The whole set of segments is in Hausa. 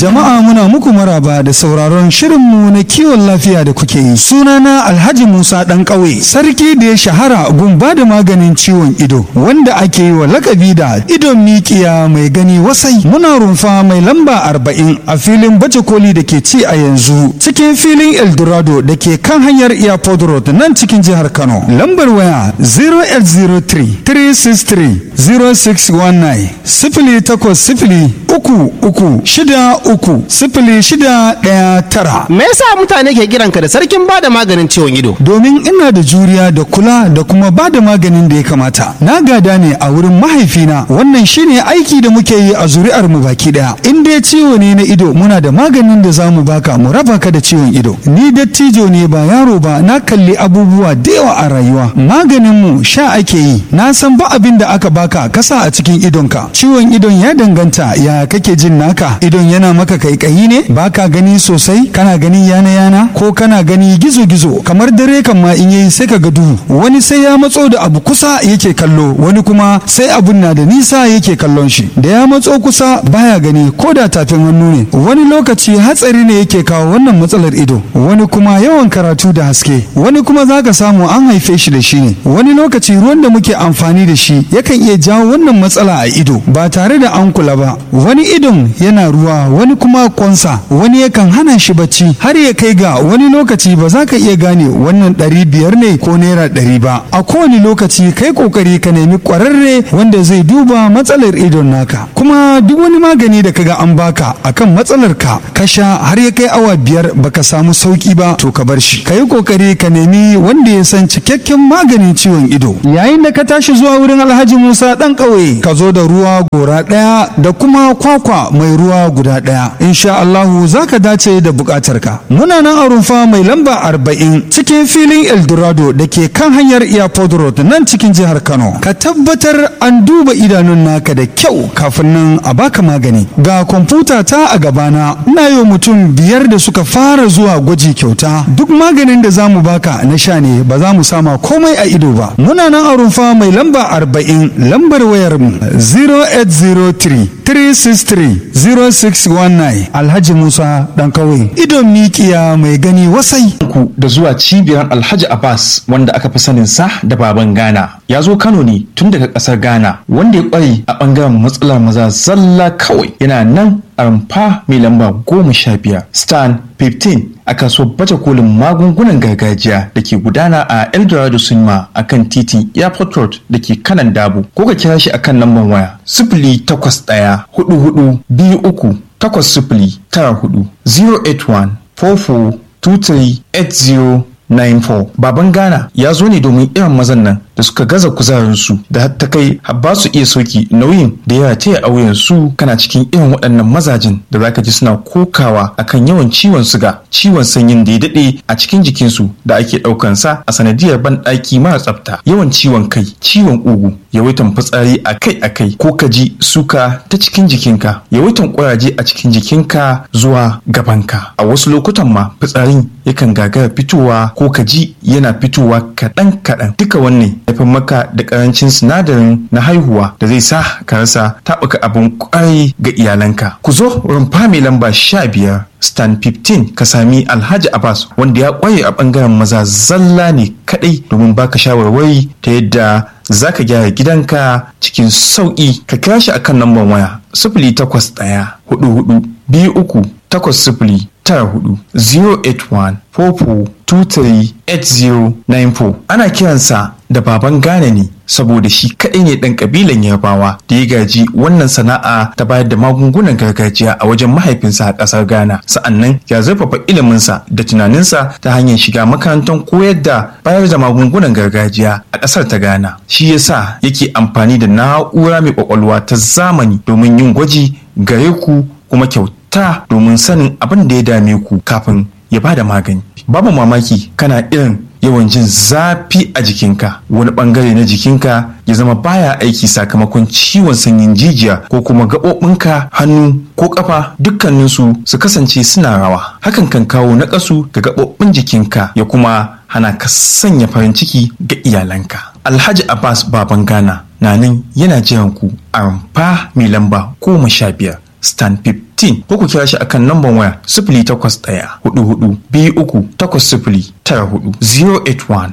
Jama'a muna muku maraba da sauraron shirinmu na kiwon lafiya da kuke yi. Sunana Alhaji Musa ɗan ƙauye, sarki da ya shahara gumba da maganin ciwon ido, wanda ake yi wa lakabi da idon mikiya mai gani wasai. Muna rumfa mai lamba arba'in a filin baje koli da ke ci a yanzu cikin filin Eldorado da ke kan hanyar Airport Road nan cikin jihar Kano. Lambar waya 0803 363 0619 sifili takwas sifili uku uku shida uku sifili shida ɗaya tara. Me yasa mutane ke kiranka da sarkin bada maganin ciwon ido? Domin ina da juriya da kula da kuma ba da maganin da ya kamata. Na gada ne a wurin mahaifina wannan shine aiki da muke yi a zuri'ar mu baki daya. In dai ciwo ne na ido muna da maganin da za mu baka mu raba ka da ciwon ido. Ni dattijo ne ba yaro ba na kalli abubuwa da yawa a rayuwa. Maganin mu sha ake yi. Na san ba abin da aka baka kasa a cikin idonka. Ciwon idon ya danganta ya kake jin naka. Idon yana maka kaikayi ne baka gani sosai kana gani yana yana ko kana gani gizo gizo kamar dare kan ma in yayi sai ka ga duhu. Wani sai ya matso da abu kusa yake kallo wani kuma sai abun na da nisa yake kallon shi. Da ya matso kusa baya gani ko da tafin hannu ne. Wani lokaci hatsari ne yake kawo wannan matsalar ido. Wani kuma yawan karatu da haske. Wani kuma zaka samu an haife shi da shi ne. Wani lokaci ruwan da muke amfani da shi yakan iya jawo wannan matsala a ido ba tare da an kula ba. Wani idon yana ruwa wani kuma kwansa wani yakan hana shi bacci har ya kai ga wani lokaci ba za ka iya gane wannan ɗari biyar ne ko naira ɗari ba. A kowane lokaci kai kokari ka nemi ƙwararre wanda zai duba matsalar idon naka. Kuma duk wani magani da kaga an baka akan matsalar ka ka sha har ya kai awa biyar baka samu sauki ba to ka bar shi. Ka yi kokari ka nemi wanda ya san cikakken maganin ciwon ido. Yayin da ka tashi zuwa wurin Alhaji Musa ɗan ƙauye ka zo da ruwa gora ɗaya da kuma kwakwa mai ruwa guda ɗaya. Insha Allahu za ka dace da buƙatar ka. Muna nan a rumfa mai lamba arba'in cikin filin Eldorado da ke kan hanyar Airport Road nan cikin jihar Kano. Ka tabbatar an duba idanun naka da kyau kafin nan a baka magani. Ga kwamfuta ta a gabana ina yi mutum biyar da suka fara zuwa gwaji kyauta. Duk maganin da za mu baka na sha ne ba za mu sama komai a ido ba. Muna nan a rumfa mai lamba arba'in lambar wayar mu 0803 363 0619 Alhaji Musa dan kawai idon mikiya mai gani wasai. ku da zuwa cibiyar Alhaji Abbas wanda aka fi sanin sa da baban Ghana. Ya zo Kano ne tun daga ƙasar Ghana wanda ya ƙware a ɓangaren matsalar maza zalla kawai yana nan a rumfa mai lamba goma sha biyar stan 15 a kasuwar baje kolin magungunan gargajiya da ke gudana a eldorado cinema a kan titin airport road da ke kanan dabo ko ka kira shi akan lambar waya sifili takwas ɗaya hudu hudu biyu uku takwas sifili tara hudu 081 44 23 80 94 baban ghana ya zo ne domin irin mazan nan da suka gaza kuzarinsu da har ta kai har ba su iya sauki nauyin da ya taya a wuyansu kana cikin irin waɗannan mazajin da zaka ji suna kokawa akan yawan ciwon suga ciwon sanyin da ya daɗe a cikin jikinsu da ake ɗaukansa a sanadiyar banɗaki mara tsafta yawan ciwon kai ciwon ugu yawaitan fitsari akai-akai ko ka ji suka ta cikin jikinka yawaitan ƙuraje a cikin jikinka zuwa gabanka a wasu lokutan ma fitsarin yakan gagara fitowa ko ka ji yana fitowa kaɗan-kaɗan duka wannan haifar maka da ƙarancin sinadarin na haihuwa da zai sa ka rasa taɓuka abin ƙwarai ga iyalanka ku zo rumfa mai lamba sha biyar stan 15 ka sami alhaji abbas wanda ya ƙware a ɓangaren maza zalla ne kaɗai domin baka shawarwari ta yadda za ka gyara gidanka cikin sauƙi ka kira shi akan lambar waya sifili takwas ɗaya hudu hudu biyu uku takwas sifili tara hudu 081 44238094 ana kiransa da baban Ghana ne saboda shi kaɗai ne ɗan ƙabilan Yarbawa da ya gaji wannan sana'a ta bayar da magungunan gargajiya a wajen mahaifinsa a ƙasar Ghana. Sa'annan ya zurfafa iliminsa da tunaninsa ta hanyar shiga makarantar koyar da bayar da magungunan gargajiya a ƙasar ta Ghana. Shi yasa yake amfani da na'ura mai ƙwaƙwalwa ta zamani domin yin gwaji gare ku kuma kyauta domin sanin abin da ya dame ku kafin ya bada magani. Babu mamaki kana irin yawan jin zafi a jikinka wani bangare na jikinka ya zama baya aiki sakamakon ciwon sanyin jijiya ko kuma gaɓoɓinka hannu ko ƙafa dukkaninsu su kasance suna rawa hakan kan kawo naƙasu ga gaɓoɓin jikinka ya kuma hana ka sanya farin ciki ga iyalanka alhaji abbas baban ghana na nan yana jiran ku a rumfa mai lamba goma sha biyar stan 15 ko ku kira shi akan namban waya sifili takwas ɗaya hudu hudu biyu uku takwas sifili tara hudu 081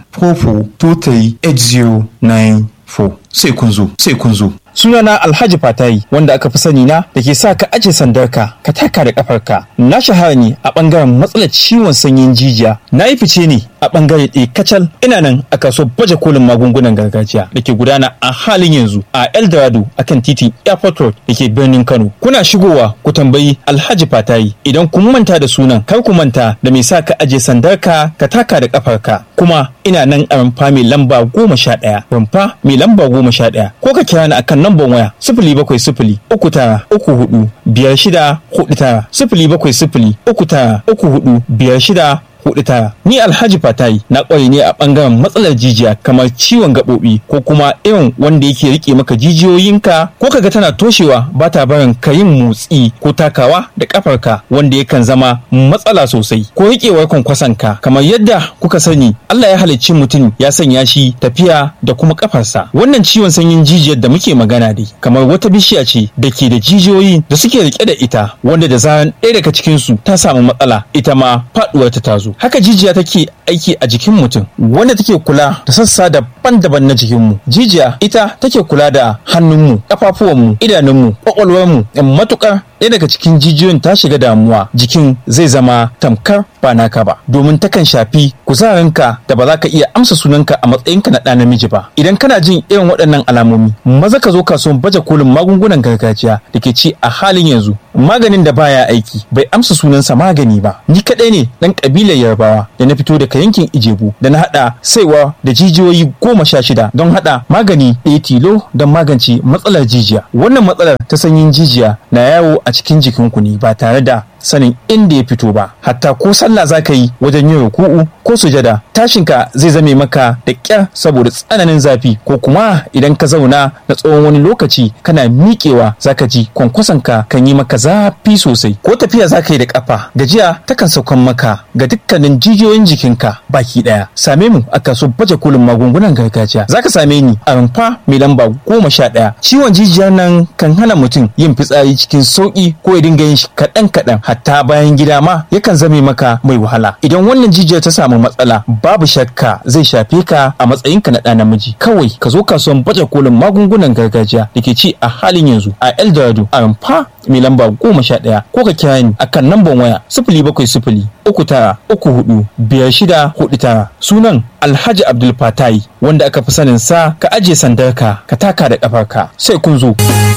44 sai kun zo sai kun zo Sunana Alhaji Fatayi wanda aka fi sani na da ke sa ka aje sandarka ka taka da kafarka. Na shahara ne a bangaren matsalar ciwon sanyin jijiya. Na yi fice ne a bangare ɗaya kacal ina nan a kasuwar baje kolin magungunan gargajiya da ke gudana a halin yanzu a Eldorado akan titin Airport Road da ke birnin Kano. Kuna shigowa ku tambayi Alhaji Fatayi idan kun manta da sunan kar ku manta da mai sa ka aje sandarka ka taka da kafarka. Kuma ina nan a rumfa mai lamba goma sha ɗaya. Rumfa mai lamba goma sha ɗaya. Ko ka kira ni akan namban waya sifili bakwai sifili uku tara uku hudu biyar shida hudu tara sifili bakwai sifili uku tara uku hudu biyar shida hudu tara ni alhaji fatayi na kware ne a bangaren matsalar jijiya kamar ciwon gaɓoɓi ko kuma irin wanda yake rike maka jijiyoyinka ko kaga tana toshewa ba ta barin ka yin motsi ko takawa da kafarka wanda yakan zama matsala sosai ko riƙewar kwankwasanka kamar yadda kuka sani Allah ya halicci mutum ya sanya shi tafiya da kuma kafarsa wannan ciwon sanyin jijiyar da muke magana dai kamar wata bishiya ce da ke da jijiyoyi da suke rike da ita wanda da zaran ɗaya daga cikinsu ta samu matsala ita ma faɗuwar ta tazo haka jijiya take aiki a jikin mutum wanda take kula da sassa daban-daban na jikinmu jijiya ita take kula da hannunmu ƙafafuwanmu idanunmu ƙwaƙwalwarmu matuƙar ɗaya daga cikin jijiyoyin ta shiga damuwa jikin zai zama tamkar ba naka ba domin takan shafi kuzarinka da ba za ka iya amsa sunanka a matsayinka na ɗa namiji ba idan kana jin irin waɗannan alamomi maza ka zo kasuwan baje kolin magungunan gargajiya da ke ci a halin yanzu maganin da baya aiki bai amsa sunansa magani ba ni kaɗai ne ɗan ƙabilar yarbawa da na fito daga yankin ijebu da na haɗa saiwa da jijiyoyi goma sha shida don haɗa magani ɗaya tilo don magance matsalar jijiya wannan matsalar ta sanyin jijiya na yawo a cikin jikinku ne ba tare da sanin inda ya fito ba hatta ko sallah za ka yi wajen yin ruku'u ko sujada tashinka zai zame maka da ƙyar saboda tsananin zafi ko kuma idan ka zauna na tsawon wani lokaci kana miƙewa za ka ji kwankwasanka kan yi maka zafi sosai ko tafiya za ka yi da ƙafa gajiya takan saukan maka ga dukkanin jijiyoyin jikinka baki ɗaya same mu a kaso baje kolin magungunan gargajiya za ka same ni a rumfa mai lamba goma sha ɗaya ciwon jijiyar nan kan hana mutum yin fitsari cikin sauƙi ko ya dinga yin shi kaɗan kaɗan hatta bayan gida ma yakan zame maka mai wahala idan wannan jijiyar ta samu matsala babu shakka zai shafe ka a matsayinka na ɗa namiji kawai ka zo kasuwan baje kolin magungunan gargajiya da ke ci a halin yanzu a eldorado a rumfa mai lamba goma sha ɗaya ko ka kira ni akan namban waya sifili bakwai sifili uku tara uku hudu biyar shida hudu tara sunan alhaji abdul fatai wanda aka fi sanin sa ka ajiye sandarka ka taka da ƙafarka sai kun zo.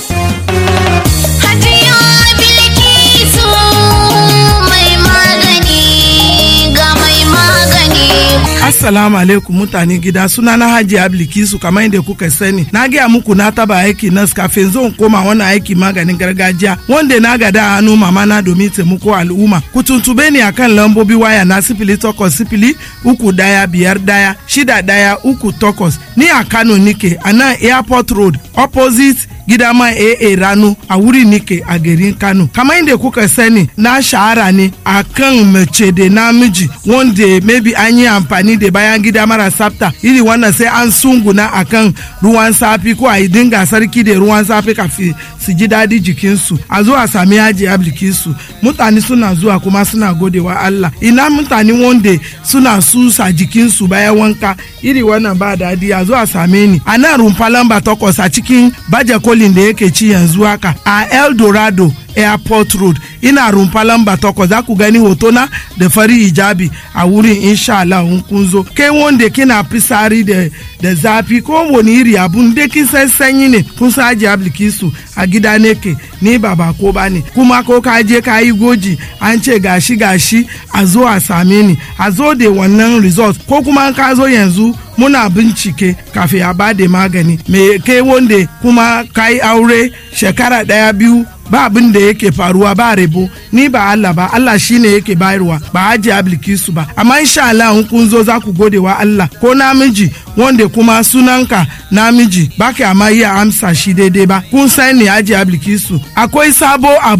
Assalamu alaikum mutane gida suna na Haji Ablikisu kamar yadda kuka sani. Na gaya muku na taba aiki nas kafin zan koma wannan aiki maganin gargajiya wanda na gada a hannu mama na domin taimako al'umma. Ku tuntube ni akan lambobi waya na sifili takwas sifili uku daya biyar daya shida daya uku takwas. Ni a Kano nike a nan Airport Road opposite gidama AA Rano a wuri nike a garin Kano. Kamar yadda kuka sani na shahara ne a kan mace da namiji wanda maybe an yi amfani da bayan gida mara tsafta iri wannan sai an sunguna a kan ruwan safi ko a yi dinga sarki da ruwan safi kafin su ji daɗi jikinsu a zo a sami yaji ablikinsu mutane suna zuwa kuma suna godewa Allah ina mutane wanda suna susa jikinsu bayan wanka iri wannan ba daɗi a zo a same ni a nan rumfa lamba takwas a cikin baje kolin da yake ci yanzu haka a El Dorado airport road ina rumfa lamba takwas za ku gani hotona da fari hijabi a wurin insha Allah in kun zo kai wanda kina fisari da da zafi ko wani iri abun da kin san sanyi ne kun san aji ablikisu a gida ne ke ni ba ba ko ba ne kuma ko ka je ka yi goji an ce gashi gashi a zo a same ni a zo da wannan result ko kuma ka zo yanzu muna bincike kafin a ba da magani me kai wanda kuma ka yi aure shekara daya biyu ba abin da yake faruwa ba rebo ni ba Allah ba Allah shine yake bayarwa ba haji ablikisu ba amma insha Allah in kun zo za ku gode wa Allah ko namiji wanda kuma sunanka namiji ba ka amma iya amsa shi daidai ba kun san ne haji ablikisu akwai sabo abun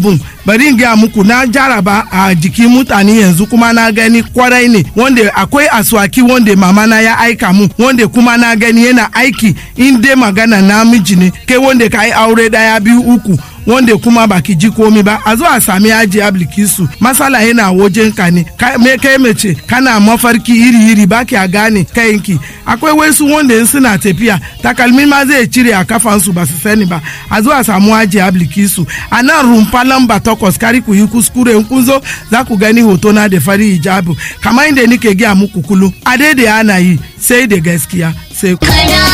bari in gaya muku na jaraba a jikin mutane yanzu kuma na gani kwarai ne wanda akwai aswaki wanda mama na ya aika mu wanda kuma na gani yana aiki in dai magana namiji ne kai wanda ka yi aure daya biyu uku wanda kuma baki ji komi ba a zo a sami aji ablikisu masala yana wajen ka ne me kai mace kana mafarki iri iri baki a gane kayanki akwai wasu wanda in suna tafiya takalmi ma zai cire a kafansu ba su sani ba a zo a samu aji ablikisu a nan rumfa lamba takwas kari ku yi kuskure in kun zo za ku gani hoto na da fari hijabu kamar inda nike gaya muku kulu a daidai ana yi sai da gaskiya sai ku.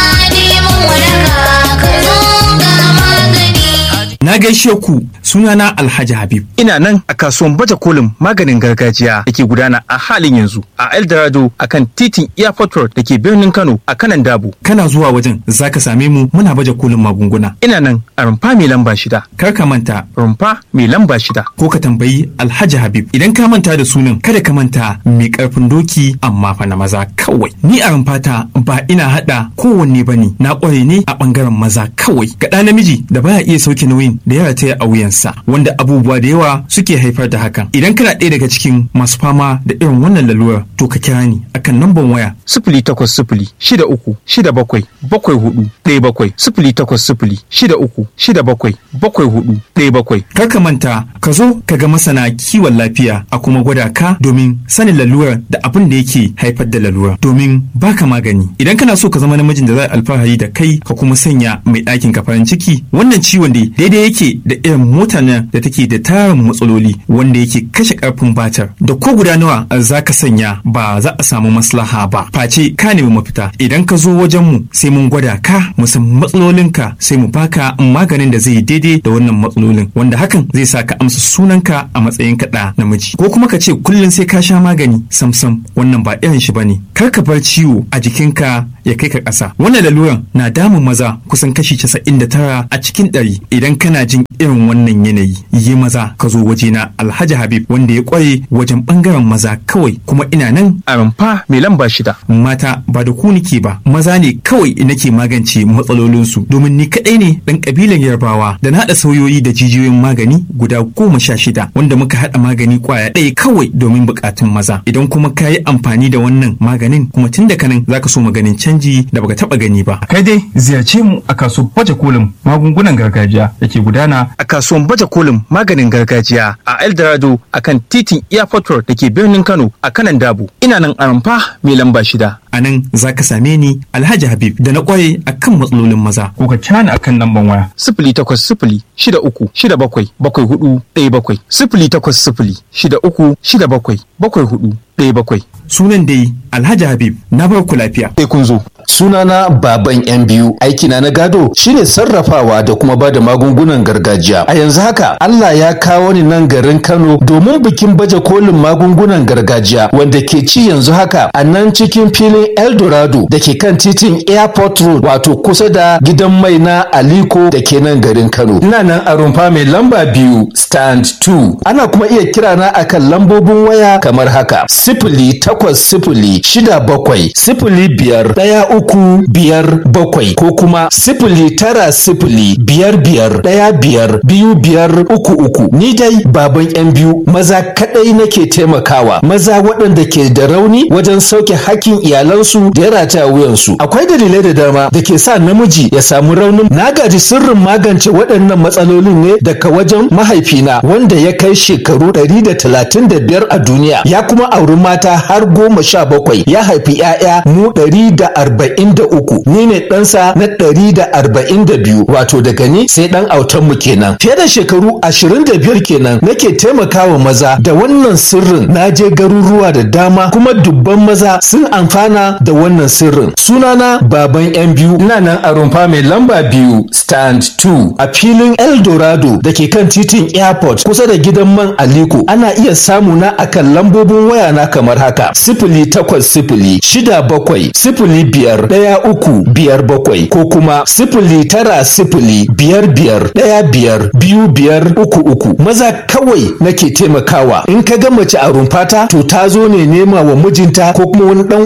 Na gaishe ku sunana Alhaji Habib. Ina nan a kasuwan baje kolin maganin gargajiya da ke gudana a halin yanzu a Eldorado a kan titin Airport Road da ke birnin Kano a kanan Dabo. Kana zuwa wajen za ka same mu muna baje kolin magunguna. Ina nan a rumfa mai lamba shida. Kar ka manta rumfa mai lamba shida. Ko ka tambayi Alhaji Habib. Idan ka manta da sunan kada ka manta mai karfin doki amma fa na maza kawai. Ni a rumfata ba ina hada kowanne bane na kware ne a bangaren maza kawai. Ga ɗa namiji da baya iya sauke nauyin da ya rataya a wuyansa wanda abubuwa da yawa suke haifar da hakan idan kana ɗaya daga cikin masu fama da irin wannan lalurar to ka kira ni akan namban waya sifili takwas sifili shida uku shida bakwai bakwai hudu ɗaya bakwai sifili takwas sifili shida uku shida bakwai bakwai hudu ɗaya bakwai kar ka manta ka zo ka ga masana kiwon lafiya a kuma gwada ka domin sanin lalurar da abin da yake haifar da lalurar domin baka magani idan kana so ka zama namijin da za alfahari da kai ka kuma sanya mai ɗakin ka farin ciki wannan ciwon da daidai yake da irin motar nan da take da tarin matsaloli wanda yake kashe karfin batar da ko guda nawa za ka sanya ba za a samu maslaha ba face ka nemi mafita idan ka zo wajen mu sai mun gwada ka mu san matsalolinka sai mu baka maganin da zai daidai da wannan matsalolin wanda hakan zai sa ka amsa sunanka a matsayin kaɗa namiji ko kuma ka ce kullum sai ka sha magani samsam wannan ba irin shi bane kar ka bar ciwo a jikinka ya kai ka ƙasa wannan laluran na damun maza kusan kashi 99 a cikin ɗari idan kana jin irin wannan yanayi yi maza ka zo wajena alhaji habib wanda ya kware wajen bangaren maza kawai kuma ina nan a rumfa mai lamba shida mata ba da ku nike ba maza ne kawai nake magance matsalolinsu domin ni kadai ne dan kabilan yarbawa da na haɗa sauyoyi da jijiyoyin magani guda goma sha shida wanda muka haɗa magani kwaya ɗaya kawai domin buƙatun maza idan kuma ka yi amfani da wannan maganin kuma tun da kanan zaka so maganin canji da baka taɓa gani ba kai dai ziyarce mu a kasuwar baje kolin magungunan gargajiya da ke gudana a kasuwan baje kolin maganin gargajiya a Eldorado a kan titin Airport Road da ke birnin Kano a kanan Dabo. Ina nan a rumfa mai lamba shida. A nan za ka same ni Alhaji Habib da na kware a kan matsalolin maza. ko ka cana akan lamban waya Sifili takwas sifili shida uku shida bakwai bakwai hudu ɗaya bakwai. Sifili takwas sifili shida uku shida bakwai bakwai hudu ɗaya bakwai. Sunan dai Alhaji Habib na bar ku lafiya. sai kun zo. Sunana baban yan biyu aikina na gado shine sarrafawa da kuma bada magungunan gargajiya. A yanzu haka Allah ya kawo ni nan garin Kano domin bikin baje kolin magungunan gargajiya wanda ke ci yanzu haka a nan cikin filin Eldorado da ke kan titin Airport Road wato kusa da gidan mai na Aliko da ke nan garin Kano. Ina nan a rumfa mai lamba biyu stand 2. Ana kuma iya kira na akan lambobin waya kamar haka. Sifili takwas sifili shida bakwai sifili biyar ɗaya uku biyar bakwai ko kuma sifili tara sifili biyar biyar ɗaya biyar biyu biyar uku uku. Ni dai baban yan biyu maza kaɗai nake taimakawa maza waɗanda ke da rauni wajen sauke hakkin iyalansu da ya rataya wuyansu. Akwai dalilai da dama da ke sa namiji ya samu raunin na gaji sirrin magance waɗannan matsalolin ne daga wajen mahaifina wanda ya kai shekaru ɗari da talatin da biyar a duniya ya kuma auri mata har goma sha bakwai ya haifi 'ya'ya mu ɗari da arba'in da uku ni ne ɗansa na ɗari da arba'in da biyu wato daga ni sai ɗan autan mu kenan fiye da shekaru ashirin da biyar kenan nake taimakawa maza da wannan sirrin na je garuruwa da dama kuma dubban maza sun amfana da wannan sirrin sunana baban yan biyu ina nan a rumfa mai lamba biyu stand 2 a filin eldorado da ke kan titin airport kusa da gidan man aliko ana iya samu na akan lambobin waya na kamar haka sifili takwas sifili shida bakwai sifili biyar ɗaya uku biyar bakwai ko kuma sifili tara sifili biyar biyar ɗaya biyar biyu biyar uku uku maza kawai nake taimakawa in ka ga mace a rumfata to ta zo ne nema wa mijinta ko kuma wani ɗan uwanta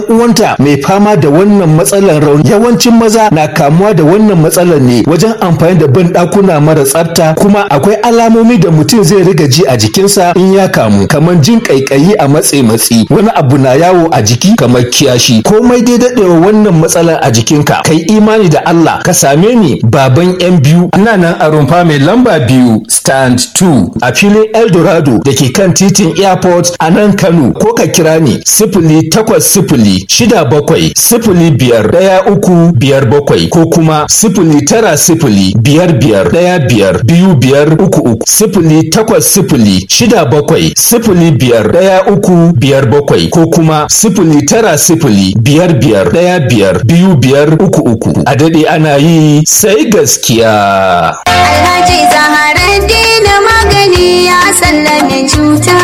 da mai fama da wannan matsalar rauni yawancin maza na kamuwa da wannan matsalar ne wajen amfani da ban ɗakuna mara tsafta kuma akwai alamomi da mutum zai riga ji a jikinsa in ya kamu kamar jin ƙaiƙayi a matse matsi wani abu na yawo a jiki kamar kiyashi komai dai daɗewa wannan matsalar a jikinka kai imani da Allah ka same ni baban yan biyu ina nan a rumfa mai lamba biyu stand 2 a filin eldorado da ke kan titin airport a nan kano ko ka kira ni sifili takwas sifili shida bakwai sifili biyar ɗaya uku biyar bakwai ko kuma sifili tara sifili biyar biyar ɗaya biyar biyu biyar uku uku sifili takwas sifili shida bakwai sifili biyar ɗaya uku biyar bakwai ko kuma sifili tara sifili biyar biyar ɗaya biyar biyu biyar uku uku a daɗe ana yi sai gaskiya. Alhaji Zaharaddin magani ya sallame cuta.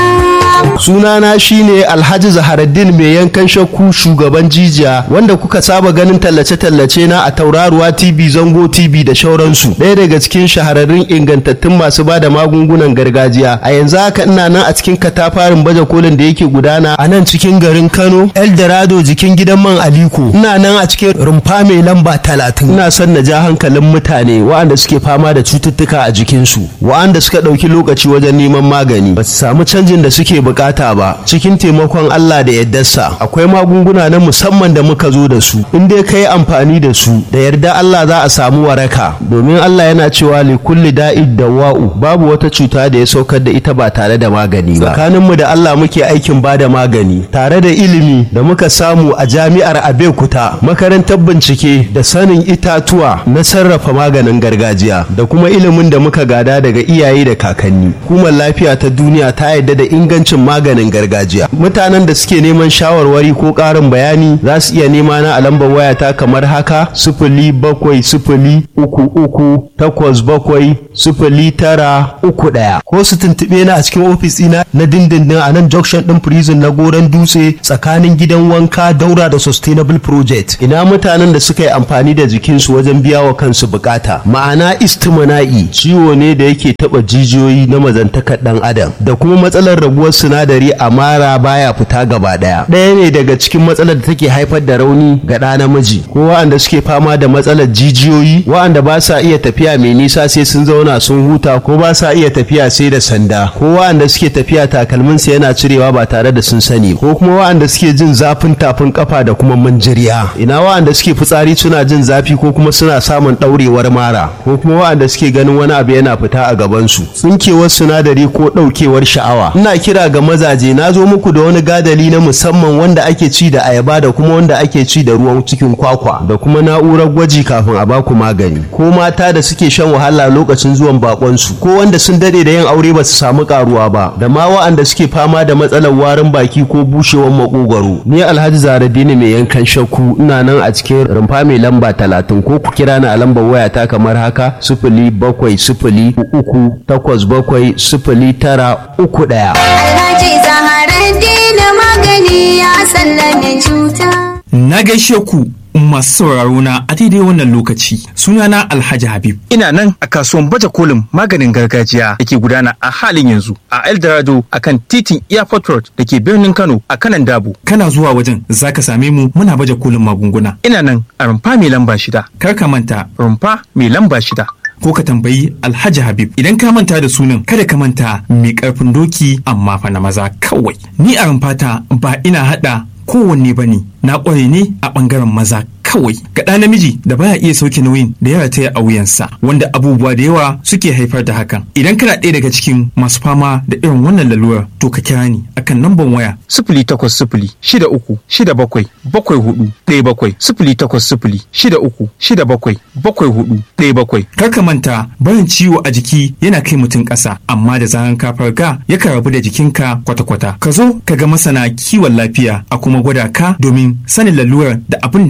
sunana shine alhaji zaharaddin mai yankan shakku shugaban jijiya wanda kuka saba ganin tallace-tallace na a tauraruwa tv zango tv da shauransu ɗaya daga cikin shahararrun ingantattun masu ba da magungunan gargajiya a yanzu haka ina nan a cikin katafarin baje kolin da yake gudana a nan cikin garin kano eldorado jikin gidan man aliko ina nan a cikin rumfa mai lamba talatin ina son na ja hankalin mutane waɗanda suke fama da cututtuka a jikinsu waɗanda suka ɗauki lokaci wajen neman magani ba su samu canjin da suke bukata ba cikin taimakon Allah da yaddarsa akwai magunguna na musamman da muka zo da su in dai ka yi amfani da su da yarda Allah za a samu waraka domin Allah yana cewa li kulli da'id dawa'u babu wata cuta da ya saukar da ita ba tare da magani ba tsakaninmu da Allah muke aikin ba da magani tare da ilimi da muka samu a jami'ar Abeokuta makarantar bincike da sanin itatuwa na sarrafa maganin gargajiya da kuma ilimin da muka gada daga iyaye da kakanni hukumar lafiya ta duniya ta yarda da ingancin maganin gargajiya mutanen da suke neman shawarwari ko ƙarin bayani za su iya nema na a lambar wayata kamar haka sifili bakwai sifili uku uku takwas bakwai sifili tara uku ɗaya ko su tuntuɓe na a cikin ofis ɗina na dindindin a nan junction ɗin prison na goron dutse tsakanin gidan wanka daura da sustainable project ina mutanen da suka yi amfani da jikinsu wajen biya wa kansu bukata ma'ana istimana'i ciwo ne da yake taɓa jijiyoyi na mazantakar ɗan adam da kuma matsalar raguwar sinadari a mara baya fita gaba ɗaya ɗaya ne daga cikin matsalar da take haifar da rauni ga ɗa namiji ko waɗanda suke fama da matsalar jijiyoyi waɗanda ba sa iya tafiya mai nisa sai sun zauna sun huta ko ba sa iya tafiya sai da sanda ko waɗanda suke tafiya takalminsa yana cirewa ba tare da sun sani ko kuma waɗanda suke jin zafin tafin kafa da kuma manjiriya ina waɗanda suke fitsari suna jin zafi ko kuma suna samun ɗaurewar mara ko kuma waɗanda suke ganin wani abu yana fita a gabansu tsinkewar sinadari ko ɗaukewar sha'awa ina kira ga mazaje na zo muku da wani gadali na musamman wanda ake ci da ayaba da kuma wanda ake ci da ruwan cikin kwakwa da kuma na'urar gwaji kafin a baku magani ko mata da suke shan wahala lokacin zuwan bakonsu ko wanda sun dade da yin aure ba su samu karuwa ba da ma wa'anda suke fama da matsalar warin baki ko bushewar makogwaro ni alhaji zaradini mai yankan shakku ina nan a cikin rumfa mai lamba talatin ko ku kira ni a lambar wayata kamar haka sifili bakwai sifili uku takwas bakwai sifili tara uku ɗaya. Alhaji Zaharaddin magani ya sallame cuta. Na gaishe ku masu sauraro na a daidai wannan lokaci sunana Alhaji Habib. Ina nan a kasuwan baje kolin maganin gargajiya da ke gudana a halin yanzu a Eldorado a kan titin Airport Road da ke birnin Kano a kanan Dabo. Kana zuwa wajen zaka same mu muna baje kolin magunguna. Ina nan a rumfa mai lamba shida. Kar ka manta Rumfa mai lamba shida. ko ka tambayi Alhaji Habib idan ka manta da sunan kada ka manta mai karfin doki amma fa na maza kawai. Ni a rumfata ba ina hada kowanne bane na kware ne a bangaren maza kawai ga ɗa namiji da baya iya sauke nauyin da ya rataya a wuyansa wanda abubuwa da yawa suke haifar da hakan idan kana ɗaya daga cikin masu fama da irin wannan lalurar to ka kira ni akan namban waya Sifili takwas sifili shida uku shida bakwai bakwai hudu ɗaya bakwai sifili takwas sifili shida uku shida bakwai bakwai hudu ɗaya bakwai. kar ka manta barin ciwo a jiki yana kai mutum ƙasa amma da zaran ka farga yakan rabu da jikinka kwata-kwata ka zo ka ga masana kiwon lafiya a kuma gwada ka domin sanin lalurar da abin da yake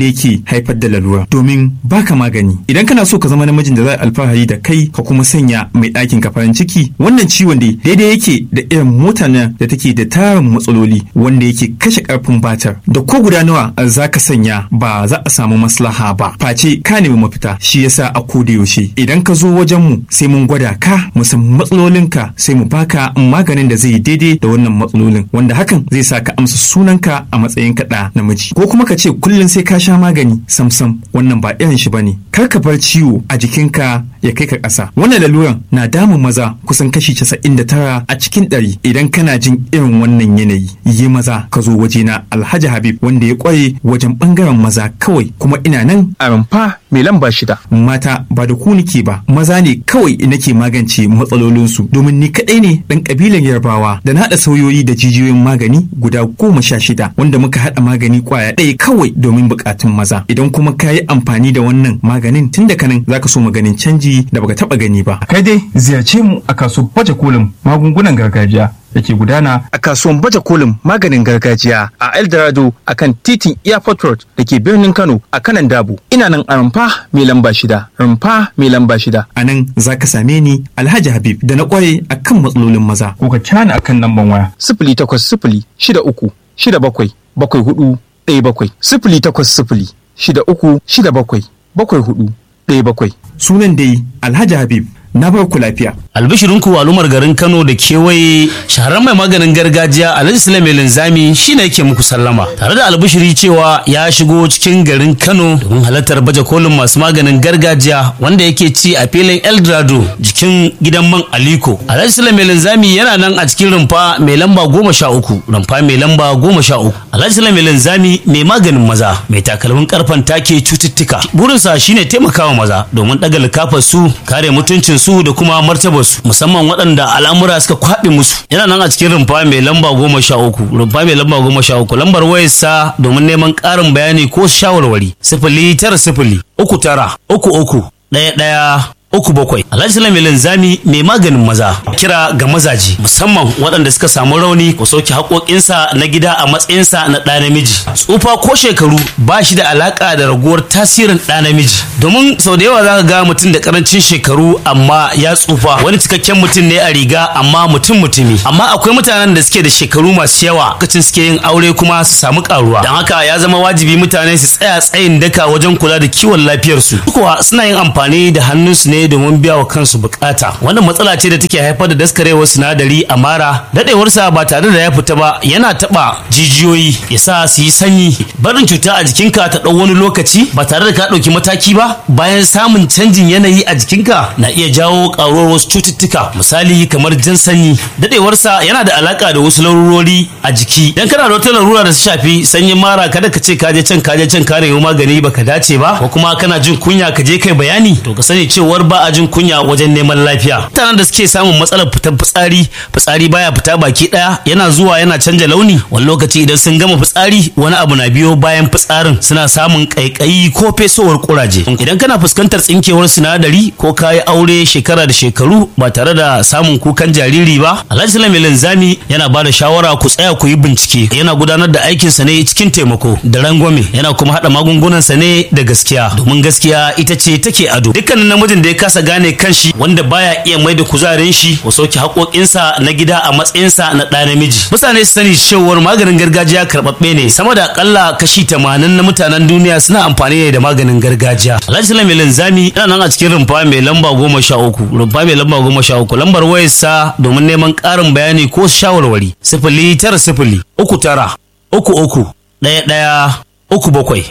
haifar da lalura domin baka magani idan kana so ka zama namijin da za alfahari da kai ka kuma sanya mai ɗakin ka farin ciki wannan ciwon dai daidai yake da irin mota nan da take da tarin matsaloli wanda yake kashe karfin batar da ko guda nawa za ka sanya ba za a samu maslaha ba face ka nemi mafita shi yasa a koda yaushe idan ka zo wajen mu sai mun gwada ka mu san matsalolinka sai mu baka maganin da zai daidai da wannan matsalolin wanda hakan zai sa ka amsa sunanka a matsayin kaɗa namiji ko kuma ka ce kullum sai ka sha magani samsam wannan ba irin shi bane kar ka bar ciwo a jikinka ya kai ka ƙasa wannan laluran na damun maza kusan kashi casa'in da tara a cikin ɗari idan kana jin irin wannan yanayi yi maza ka zo wajena alhaji habib wanda ya ƙware wajen ɓangaren maza kawai kuma ina nan a rumfa mai lamba shida mata ba da ku nike ba maza ne kawai nake magance matsalolinsu domin ni kaɗai ne ɗan ƙabilan yarbawa da na haɗa sauyoyi da jijiyoyin magani guda goma sha shida wanda muka haɗa magani ƙwaya ɗaya kawai domin buƙatun maza idan kuma ka yi amfani da wannan maganin tun da kanan zaka so maganin canji da baka taɓa gani ba kai dai ziyarce mu a kasuwar baje kolin magungunan gargajiya da ke gudana a kasuwan baje kolin maganin gargajiya a eldorado a kan titin airport road da ke birnin kano a kanan dabo ina nan a rumfa mai lamba shida rumfa mai lamba shida a nan za ka same ni alhaji habib da na ƙware a kan matsalolin maza ko ka cana akan lamban waya sifili takwas sifili shida uku shida bakwai bakwai hudu ɗaya bakwai sifili takwas sifili shida uku shida bakwai bakwai hudu ɗaya bakwai sunan dai alhaji habib na bar ku lafiya albishirinku al'ummar garin kano da kewaye shahararren mai maganin gargajiya alhaji sulaiman linzami shine yake muku sallama tare da albishiri cewa ya shigo cikin garin kano domin halartar baje kolin masu maganin gargajiya wanda yake ci a filin eldorado jikin gidan man aliko alhaji sulaiman linzami yana nan a cikin rumfa mai lamba goma sha uku rumfa mai lamba goma sha uku alhaji sulaiman linzami mai maganin maza mai takalmin karfan take cututtuka burinsa shine taimakawa maza domin ɗaga likafar su kare mutuncin su da kuma martabar su musamman waɗanda al'amura suka kwaɓe musu yana nan a cikin rumfa mai lamba goma sha uku rumfa mai lamba goma sha uku lambar wayarsa domin neman ƙarin bayani ko shawarwari sifili tara sifili uku tara uku uku ɗaya ɗaya uku bakwai alhaji sulaiman linzami mai maganin maza kira ga mazaji musamman waɗanda suka samu rauni ko sauke haƙoƙinsa na gida a matsayinsa na ɗa namiji tsufa ko shekaru ba shi da alaƙa da raguwar tasirin ɗa namiji domin sau da yawa za ka ga mutum da ƙarancin shekaru amma ya tsufa wani cikakken mutum ne a riga amma mutum mutumi amma akwai mutanen da suke da shekaru masu yawa lokacin suke yin aure kuma su samu ƙaruwa don haka ya zama wajibi mutane su tsaya tsayin daka wajen kula da kiwon lafiyarsu kuwa suna yin amfani da hannunsu ne domin biya wa kansu bukata wannan matsala ce da take haifar da daskarewar sinadari a mara dadewarsa ba tare da ya fita ba yana taba jijiyoyi ya sa su yi sanyi barin cuta a jikinka ta ɗau wani lokaci ba tare da ka ɗauki mataki ba bayan samun canjin yanayi a jikinka na iya jawo ƙaruwar wasu cututtuka misali kamar jan sanyi dadewarsa yana da alaka da wasu larurori a jiki dan kana da wata larura da su shafi sanyin mara kada ka ce ka je can ka je can ka nemi magani baka dace ba ko kuma kana jin kunya ka je kai bayani to ka sani cewar ba a jin kunya wajen neman lafiya mutanen da suke samun matsalar fitar fitsari fitsari baya fita baki daya yana zuwa yana canja launi wani lokaci idan sun gama fitsari wani abu na biyo bayan fitsarin suna samun kaikayi ko fesowar kuraje idan kana fuskantar tsinkewar sinadari ko kayi aure shekara da shekaru ba tare da samun kukan jariri ba alhaji sulaiman linzami yana ba da shawara ku tsaya ku yi bincike yana gudanar da aikinsa ne cikin taimako da rangwame yana kuma haɗa magungunansa ne da gaskiya domin gaskiya ita ce take ado dukkanin namijin da ya kasa gane kanshi wanda baya iya mai da kuzarin shi ko sauke haƙoƙinsa na gida a matsayinsa na ɗa namiji mutane su sani cewar maganin gargajiya karɓaɓɓe ne sama da akalla kashi tamanin na mutanen duniya suna amfani ne da maganin gargajiya alhaji salam mai linzami yana nan a cikin rumfa mai lamba goma sha uku rumfa mai lamba goma sha uku lambar wayarsa domin neman ƙarin bayani ko shawarwari sifili tara sifili uku tara uku uku ɗaya ɗaya uku bakwai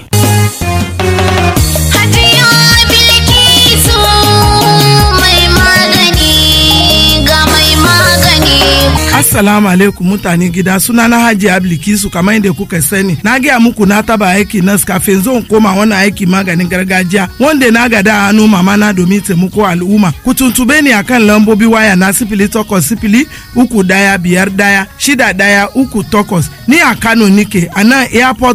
Hajiya Bilkisu mai magani ga mai magani. Assalamu alaikum mutane gida suna na Hajji Ablikisu kamar yadda kuka sani na gaya muku na taba aiki nas kafin zan koma wani aiki maganin gargajiya wanda na gada a hannu mama na domin taimako al'umma ku tuntube ni akan lambobi waya na sifili takwas sifili uku daya biyar daya shida daya uku takwas ni a Kano nike a nan airport road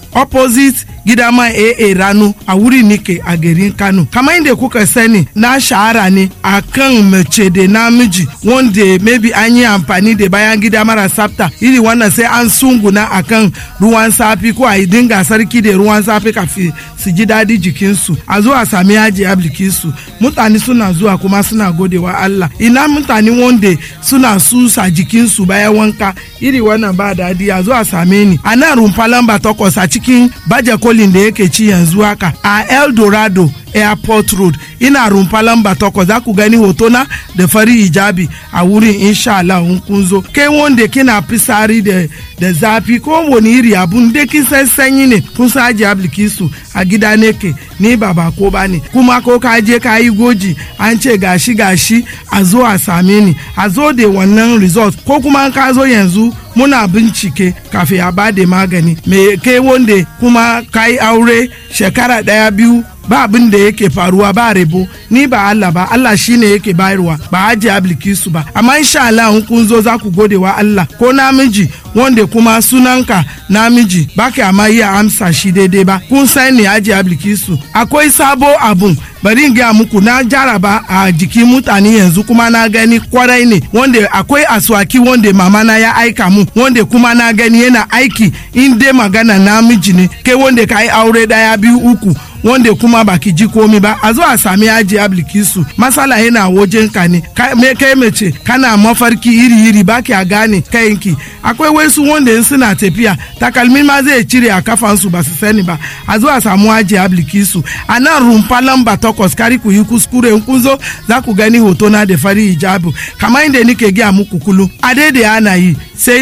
opposite gida mai AA rano a wuri nike a garin Kano. Kamar inda kuka sani na shahara ne a kan mace da namiji wanda maybe an yi amfani da bayan gida mara tsafta iri wannan sai an sunguna a kan ruwan safi ko a yi dinga sarki da ruwan safi kafin su ji daɗi jikinsu a zo a sami yaji ablikinsu mutane suna zuwa kuma suna godewa Allah ina mutane wanda suna susa jikinsu bayan wanka iri wannan ba daɗi a zo a same ni a nan rumfa lamba takwas a cikin baje kolin da yake ci yanzu haka a eldorado airport road ina rumfa lamba takwas za ku gani hotona da fari hijabi a wurin insha Allah in kun zo kai wanda kina fisari da da zafi ko wani iri abun da kin san sanyi ne kun sa aji ablikisu a gida ne ke ni ba ba ko ba ne kuma ko ka je ka yi goji an ce gashi gashi a zo a same ni a zo da wannan result ko kuma ka zo yanzu muna bincike kafin a ba da magani me kai wanda kuma ka yi aure shekara daya biyu ba abin da yake faruwa ba rebo ni ba Allah ba Allah shine yake bayarwa ba haji ablikisu ba amma insha Allah in kun zo za ku gode wa Allah ko namiji wanda kuma sunanka namiji ba ka amma iya amsa shi daidai ba kun san ne haji ablikisu akwai sabo abun bari in gaya muku na jaraba a jikin mutane yanzu kuma na gani kwarai ne wanda akwai aswaki wanda mama na ya aika mu wanda kuma na gani yana aiki in dai magana namiji ne kai wanda ka yi aure daya biyu uku wanda kuma baki ji komi ba a zo a sami aji ablikisu masala yana wajen ka ne me kai mace kana mafarki iri iri baki a gane kayanki akwai wasu wanda in suna tafiya takalmi ma zai cire a kafansu ba su sani ba a zo a samu aji ablikisu a nan rumfa lamba takwas kari ku yi kuskure in kun zo za ku gani hoto na da fari hijabu kamar inda nike gaya muku kulu a daidai ana yi sai